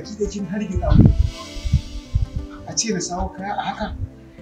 baki da kin hargitsa mu a ce na sawo kaya a haka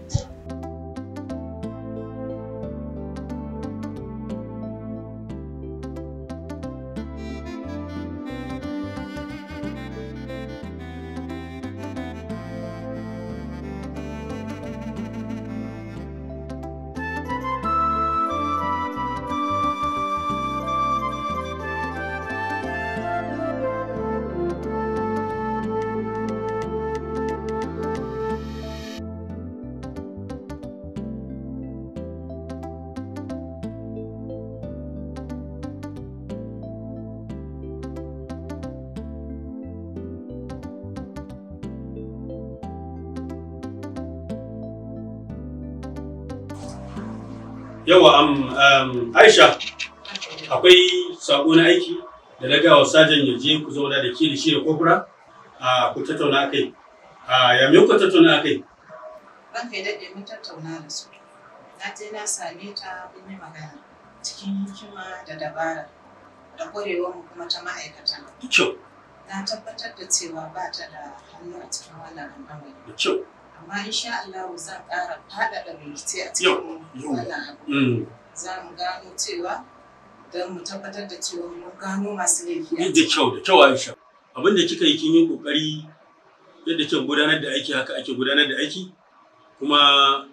Yawa um, um, Aisha akwai sako na aiki da na gawa sajan ya je ku zauna da ke da shi da kofura a ku tattauna akai. A ya me ku tattauna akai? Ranka ya daɗe mun tattauna da su. Na je na same ta mun yi magana cikin hikima da dabara da ƙwarewar mu kuma ta ma'aikata. Da kyau, Na tabbatar da cewa ba ta da hannu a cikin wannan al'amari. da kyau. Amma insha Allah zan ƙara faɗaɗa bincike a Yau, cikin yau. wannan abu. Mm. Za mu gano cewa don mu tabbatar da cewa mun gano masu laifi a Da kyau, da kyau Aisha. Abin da kika yi kin yi kokari yadda kika gudanar da aiki haka ake gudanar da aiki kuma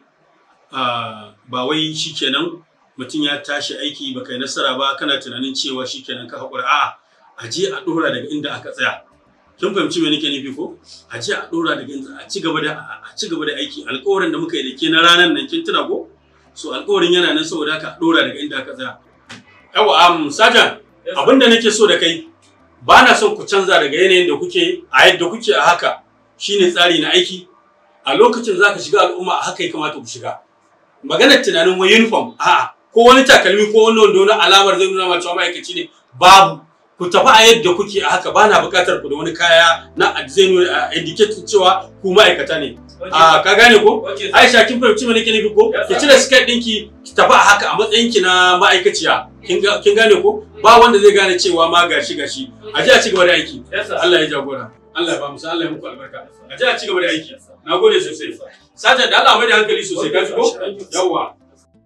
a ba wai shikenan mutum ya tashi aiki ba kai nasara ba kana tunanin cewa shikenan ka haƙura a'a a je a ɗora daga inda aka tsaya kin fahimci me nake nufi ko a je a ɗora daga inda a ci gaba da a ci gaba da aiki alƙawarin da muka yi da ke na ranar nan kin tuna ko so alƙawarin yana nan saboda haka a ɗora daga inda aka tsaya yawa am sajan abinda nake so da kai ba na son ku canza daga yanayin da kuke a yadda kuke a haka shine tsari na aiki a lokacin za ka shiga al'umma a haka ya kamata ku shiga maganar tunanin wani uniform a'a ko wani takalmi ko wani wando na alamar zai nuna ma cewa ma'aikaci ne babu ku tafi a yadda kuke a haka ba na buƙatar ku da wani kaya na zai nuna indicate cewa ku ma'aikata ne a ka gane ko Aisha kin fahimci me nake nufi ko ki cire skirt ɗinki ki tafi a haka a matsayin ki na ma'aikaciya kin ga- kin gane ko ba wanda zai gane cewa ma gashi gashi a ji a ci gaba da aiki Allah ya jagora Allah ya ba mu sa Allah ya muku albarka a ji a ci gaba da aiki na gode sosai sajan da Allah mai da hankali sosai ka ji ko yawwa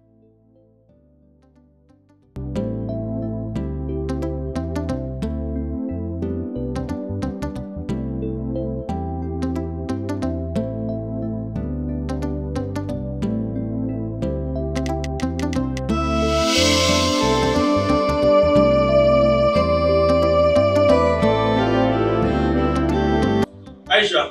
Aisha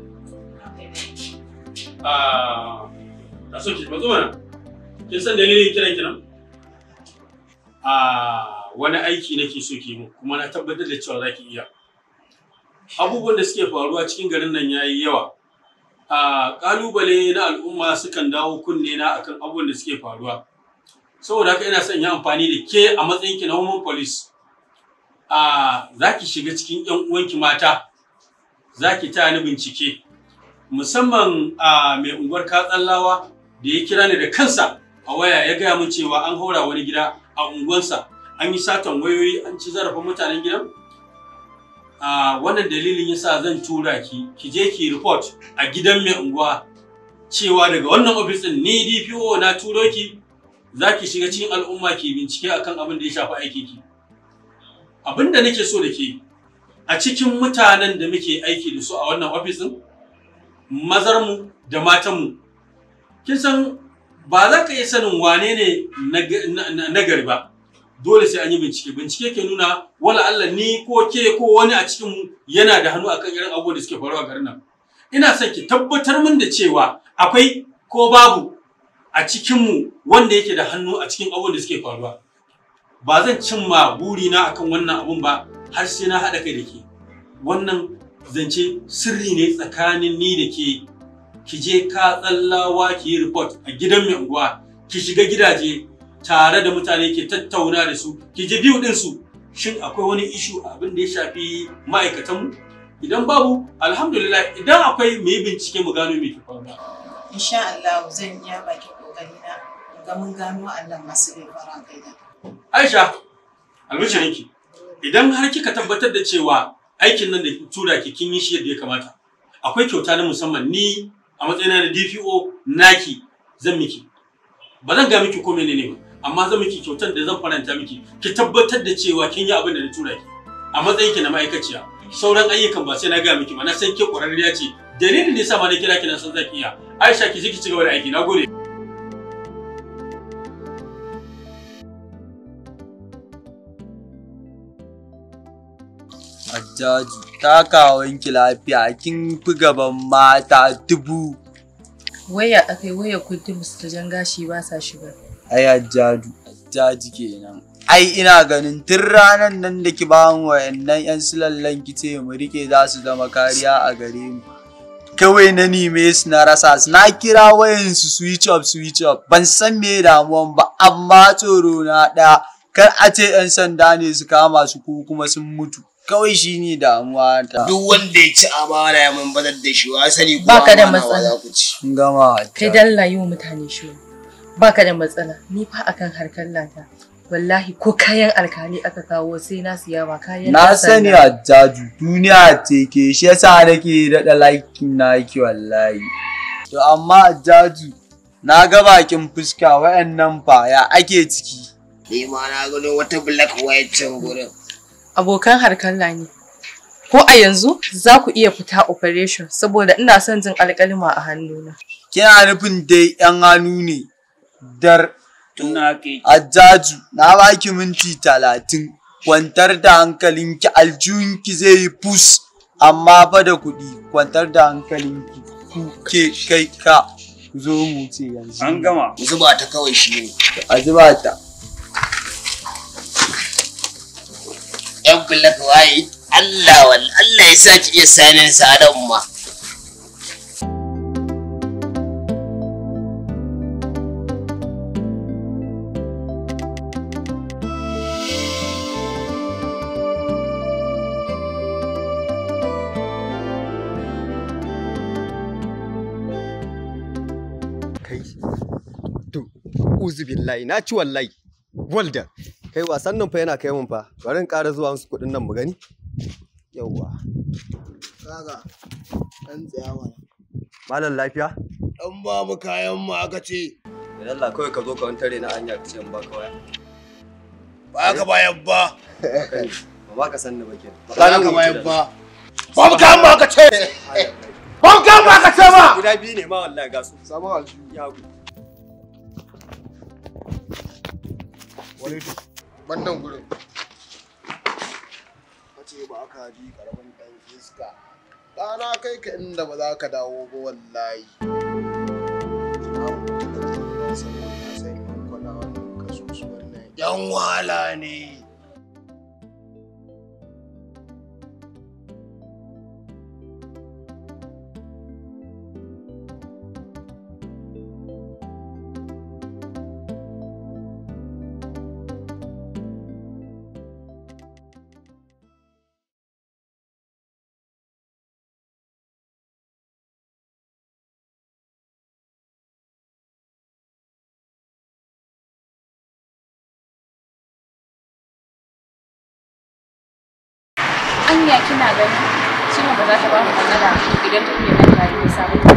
a na so ki matso mana kin san dalilin kiran ki nan a wani aiki nake so ki mu kuma na tabbatar da cewa zaki iya abubuwan da suke faruwa cikin garin nan yayi yawa a kalubale na al'umma sukan dawo kunne na akan abubuwan da suke faruwa saboda haka ina son yi amfani da ke a matsayin ki na woman police a zaki shiga cikin yan uwanki mata zaki ta ni bincike musamman a mai unguwar katsallawa da ya kira ni da kansa a waya ya gaya min cewa an haura wani gida a unguwansa an yi satan wayoyi an ci zarafin mutanen gidan a wannan dalilin yasa zan tura ki ki je ki report a gidan mai unguwa cewa daga wannan ofis din ni DPO na turo ki za ki shiga cikin al'umma ki bincike akan abin da ya shafi aiki ki abin da nake so da ke a cikin mutanen da muke aiki da su a wannan ofis din mazarmu da matanmu kin san ba za ka iya sanin wane ne nagari ba dole sai an yi bincike bincike ke nuna wala Allah ni ko ke ko wani a cikin mu yana da hannu akan irin abubuwan da suke faruwa a garin nan ina son ki tabbatar min da cewa akwai ko babu a cikin mu wanda yake da hannu a cikin abubuwan da suke faruwa ba zan cimma burina akan wannan abun ba har sai na haɗa kai da ke wannan zance sirri ne tsakanin ni da ke ki je ka tsallawa ki yi report a gidan mai unguwa ki shiga gidaje tare da mutane ke tattauna da su ki ji biyu din su shin akwai wani ishu abin da ya shafi ma'aikatanmu idan babu alhamdulillah idan akwai mu yi bincike mu gano me ke faruwa Insha Allah zan iya baki kokari na ga mun gano Allah masu laifin kai da. Aisha albishirinki idan har kika tabbatar da cewa aikin nan da tura ki kin yi shi yadda ya kamata akwai kyauta na musamman ni a matsayina na DPO naki zan miki ba zan ga miki ko menene ba amma zan miki kyautar da zan faranta miki ki tabbatar da cewa kin yi abin da na tura ki a matsayin ki na ma'aikaciya sauran ayyukan ba sai na ga miki ba na san ke ƙwararriya ce dalilin da yasa ma na kira ki na san zaki iya Aisha ki je ki ci gaba da aiki nagode Hajjaju, takawanki lafiya kin fi gaban mata dubu. Waya akai waya kudin su jan gashi ba sa shiga. Ai Hajjaju, Hajjaji kenan. Ai ina ganin tun ranar nan da ki ba mu wayannan 'yan sulallan ki ce mu rike za su zama kariya a gare mu. Kawai na nime su na rasa su na kira wayan su switch off switch off ban san me damuwan ba amma tsoro na ɗaya kar a ce 'yan sanda ne su kama su ko kuma sun mutu. Kawai shi ne damuwa ta. duk wanda ya ci amana ya mun bazar da shi wa sani ko Baka da amana wa matsala. za ku ci Kun gama Kai Hajjaju. dalla yi wa mutane shiru. Baka da matsala. Ni fa akan harkar lata. Wallahi ko kayan alkali aka kawo sai na siya ba kayan Na ɗan sani sanda. Hajjaju duniya ce ke shi yasa nake daɗa laikin naki wallahi. To amma Hajjaju na ga bakin fuska wayannan fa ya ake ciki. ni ma na gano wata black white can gurin Abokan harkar ne. Ko a yanzu za ku iya fita operation saboda ina son jin alƙalima a hannuna. Kina nufin dai yan hannu ne dar tuna ke Hajjaju na baki minti talatin kwantar da hankalinki aljihunki zai yi fus amma fa da kuɗi kwantar da hankalinki ku ke kai ka ku zo mu ce yanzu. an gama zuba ta kawai shi ne A zuba ta. yan black white Allah wal Allah ya sa ki iya sanin sadan ma kai to uzu billahi na ci wallahi walda kai wasan nan fa yana kai mun fa bari in ƙara zuwa musu kuɗin nan mu gani yawwa kaga dan tsaya mana malam lafiya dan ba mu kayan mu aka ce da Allah kawai ka zo ka wani tare na hanya ka ce in baka waya ba ka bayan ba ba ma ka san ni ba ke ba ka bayan ba ba mu kayan mu aka ce ba mu kayan mu aka ce ma guda biyu ne ma wallahi ga su samu aljihu ya hagu wani wannan gurin kace ba ka ji karamin dan iska ɗana kai ka inda ba za ka dawo ba wallahi yan wala ne Anya kina ganin Cima ba za ta ba mu matsala idan tafiyar nan ta yi nisa ba.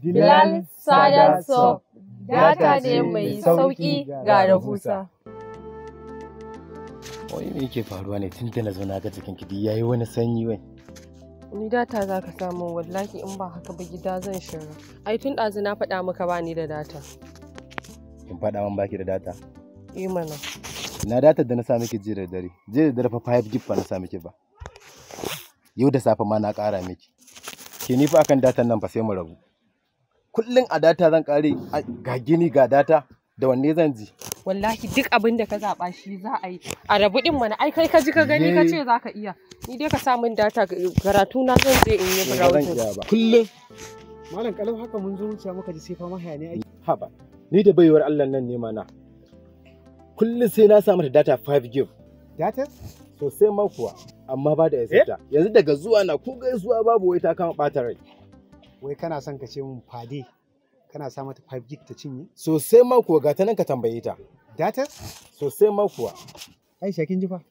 Bilal Sada Soft data ne mai sauƙi ga rahusa. Wai me yake faruwa ne tun da na zo na ga jikin ki yayi wani sanyi wai. Ni data za ka samu wallahi in ba haka ba gida zan shiga. Ai tun ɗazu na faɗa maka ba ni da data. Kin faɗa min baki da data. Yi mana. Na data da na sa miki jiya da dare. Jiya da dare fa 5 gig fa na sa miki ba. Yau da safe ma na ƙara miki. Ke ni fa akan datan nan fa sai mu rabu. Kullum a data zan ƙare ga gini ga data da wanne zan ji. Wallahi duk abin da ka zaɓa shi za a yi. A rabu ɗin mana ai kai ka ji ka gani ka ce za ka iya. Ni dai ka sa min data karatu na zan je in yi Ba zan browsing. iya ba. Kullum. Malam kalau haka mun zo wuce muka ji sai fama hayaniya ake. Haba. Ni da baiwar Allah nan ne mana. Kullum sai na sa mata data 5 gig. Data? Sosai ma kuwa. Amma ba da yasita. Yanzu daga zuwa na ko gaisuwa babu wai ta kama ɓata rai. Wai kana son ka ce mun fade kana sa mata 5 gig ta cinye? Sosai ma kuwa ga ta nan ka tambaye ta. Data? Sosai ma kuwa. Aisha kin ji fa?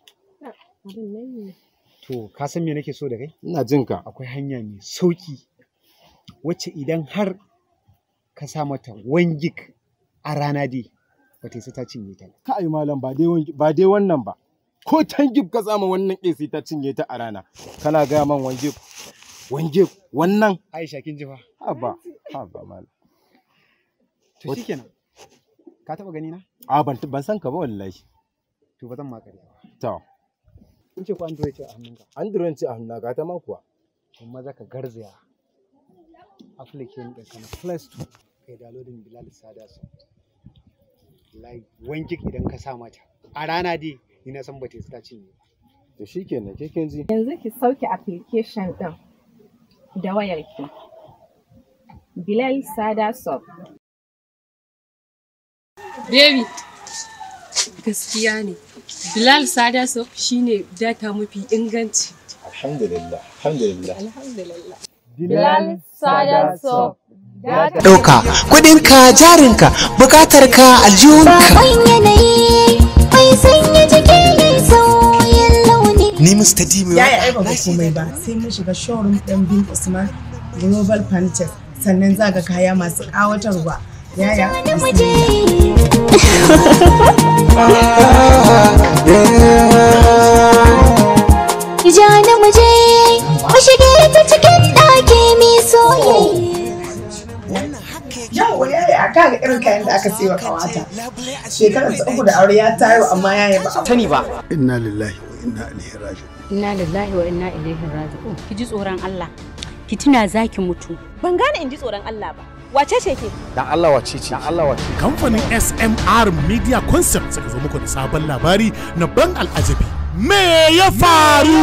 To ka san me nake so da kai? Ina jin ka. Akwai hanya mai sauki wacce idan har ka sa mata 1 gig a rana dai ba ta isa ta cinye ta. ba. Kai malam ba dai wan- ba dai wannan ba. Ko tan gib ka sama wannan AC ta cinye ta a rana. Kana gaya man wan gib. Wan gib wannan. Aisha kin ji fa? Haba. Haba malam. To shikenan. Ka taba gani na? A ban ban san ka ba wallahi. To ba zan ma ƙarya ba. To. In ce ko Android ce a hannunka. Android ce a hannu ga ta ma kuwa. To maza ka garzaya application ɗin ka na Play Store kai downloading Bilal Sada Soft. Like 1 gig idan ka sa mata. A rana dai ni na san ba ta isa ta cinye ba. To shikenan ke kin ji. Yanzu ki sauke application ɗin da wayarki. Bilal Sada Soft. Baby, gaskiya ne. Bilal Sada Soft shine data mafi inganci. Alhamdulillah. Alhamdulillah. Alhamdulillah. Bilal Sada Soft. ɗauka kuɗinka jarinka bukatar ka aljihunka ni Mr. Dimi Ya yi aiba ba komai ba sai mun shiga showroom ɗin bin Usman Global Pantex sannan za ga kaya masu ƙawatarwa. Yaya? Jana mu je, mu shige ta cikin ɗaki mai soyayya. Yawwa yaya a kaga irin kayan da aka sai wa kawata. Shekarar ta uku da aure ya tayo amma yaya ba a sani ba. Inna lillahi wa inna ilaihi raji'un. Inna lillahi wa inna ilaihi raji'un. Ki ji tsoron Allah. Ki tuna zaki mutu. Ban gane in ji tsoron Allah ba. Wace ce ke? Dan Allah wace ce? Dan Allah wace. Kamfanin SMR Media Concept suka zo muku da sabon labari na ban al'ajabi. Me ya faru?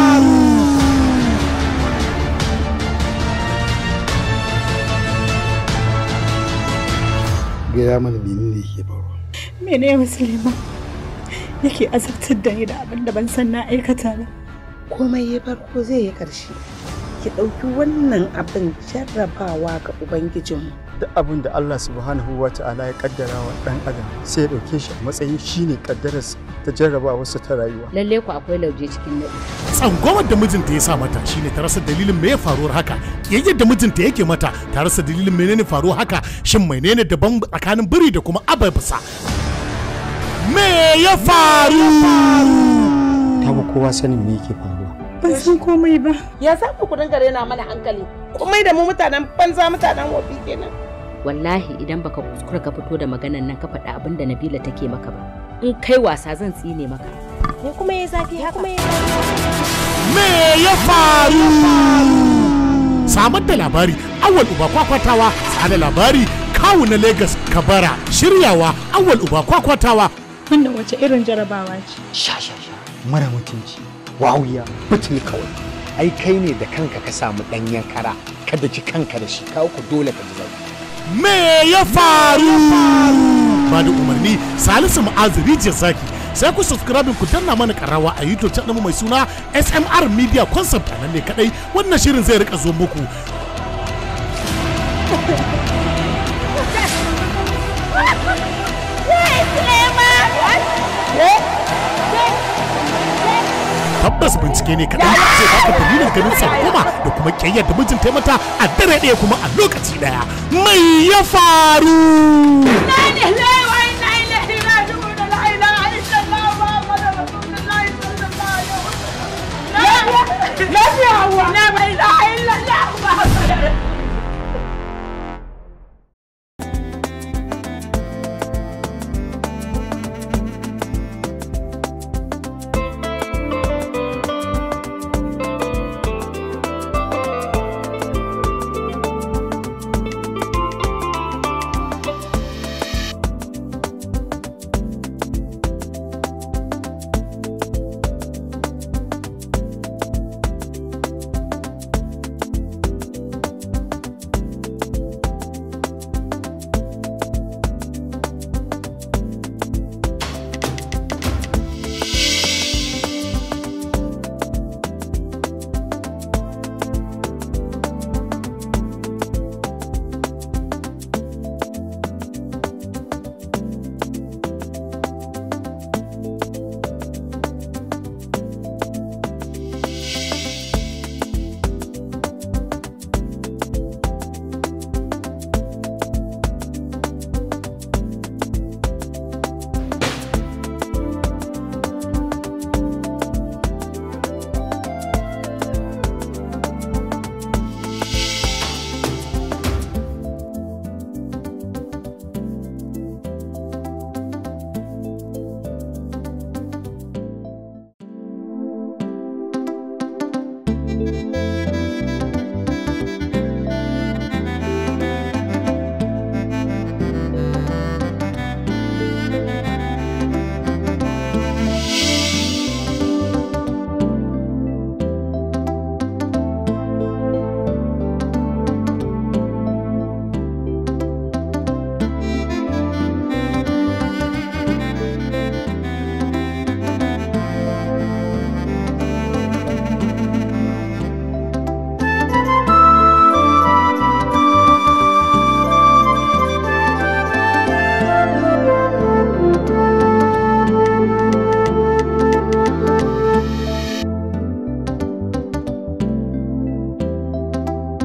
Gaya mana menene yake faruwa. mene musulma yake azabtar da ni da abin da ban san na aikata ba komai ya farko zai yi ƙarshe ki ɗauki wannan abin jarrabawa ga ubangijinmu duk abin da Allah subhanahu wa ta'ala ya kaddara wa dan adam sai ya dauke shi a matsayin shine kaddararsa ta jarrabawarsa ta rayuwa Lalle ku akwai lauje cikin nadi. Tsangwamar da mijinta ya sa mata shine ta rasa dalilin me ya faruwar haka. Kiyayyar da mijinta yake mata ta rasa dalilin menene faruwar haka. Shin menene daban tsakanin biri da kuma ababsa? Me ya faru? ta ba kowa sanin me yake faruwa ban san komai ba ya za ku dinga rena mana hankali komai da mu mutanen banza mutanen wofi kenan Wallahi idan baka kuskura ka fito da maganan nan ka faɗa abin da Nabila take maka ba. In kai wasa zan tsine maka. Me kuma ya zafi haka? Me ya faru? Samar da labari awal uba kwakwatawa tsada labari kawu na Legas Kabara shiryawa awal uba kwakwatawa. wannan wace irin jarabawa ce sha sha sha mara mutunci wawiya butul kawai ai kai ne da kanka ka samu ɗanyen kara kada ki kanka da shi kawo ku dole ka ji zafi Me ya faru? Ba da umarni Salisu Ma'azu Rijiyar Zaki sai ku subscribe ku danna mana karawa a YouTube channel mai suna SMR Media Concept a nan ne kadai wannan shirin zai rika zo muku. Ku tabbas bincike ne kaɗan zai baka dalilin ganin tsangwama da kuma ƙyayyar da mijin ta mata a dare ɗaya kuma a lokaci ɗaya mai ya faru Lafiya hawa! Na bai da